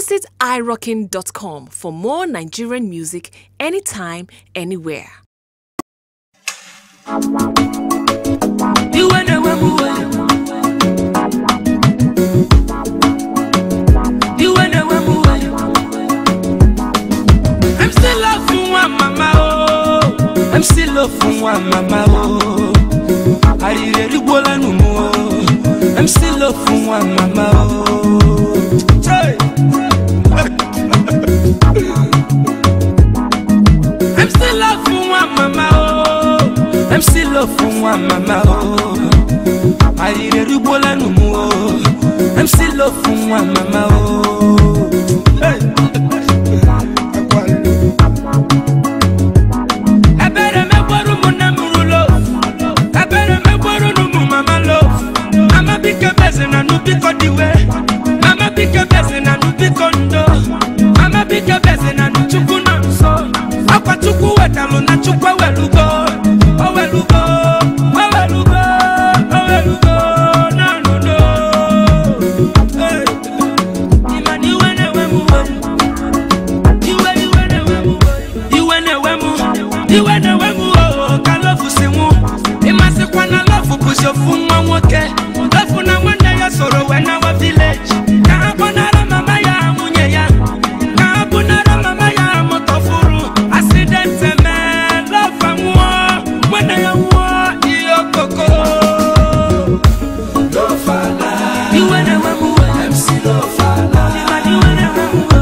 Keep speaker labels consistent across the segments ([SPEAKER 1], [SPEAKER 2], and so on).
[SPEAKER 1] Visit irockin.com for more Nigerian music anytime, anywhere.
[SPEAKER 2] iwe na-ewe m iwe iwe na-ewe m iwe I'm still love nwa mama o I'm still love nwa mama o arịrị erigbuola nụ m o I'm still love nwa mama o Chai! I'm still love nwa mama o I'm still love nwa mama o arịrị erigbuola nụ m o I'm still love nwa mama o Hey! ebere megboro ụmụnne m rulo ebere megboro n'ụmụ mama lo mama biko beze na nụ biko diwe mama biko beze na nụ biko ndo mama biko beze na nụ chukwu nọ nso akwa chukwu wetalụ na chukwu ewelugo owelugo owelugo owelugo nanuno ịma na iwe na-ewe m uwe iwe iwe na-ewe m iwe na-ewe m iwe na-ewe m oo ka lọfụ si nwụ ịmasịkwa na lọfụ bụzi ofu nwa nwoke lọfụ na nwanne ya soro wee nawa vileji ka ha kpọnara mama ya nwunye ya ka ha bunara mama ya mụtọfuru asidente mee lọfa nwụọ nwanne ya nwụọ ihe okoko iwe na-ewe m uwe Ịma na iwe na-ewe m uwe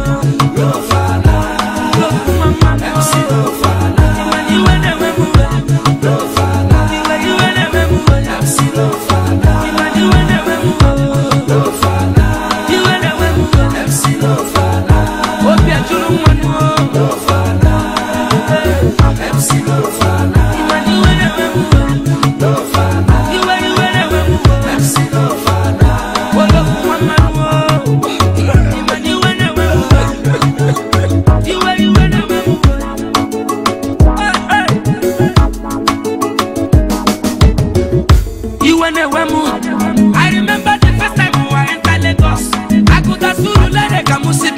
[SPEAKER 2] Lọfụ mama m Ịma na iwe na-ewe m uwe Iwe iwe na-ewe m uwe Ịma na iwe na-ewe m uwe Iwe na-ewe m uwe Obi ajụrụ nwa nụ Ịma na iwe na-ewe m uwe Iwe iwe na-ewe m uwe Wolofu nwa mmanụ Ịma na iwe na-ewe m uwe Iwe iwe na-ewe m uwe Hey, hey. iwe na-ewe m I remember the first time I enter Lagos Agụda Surulere ka m si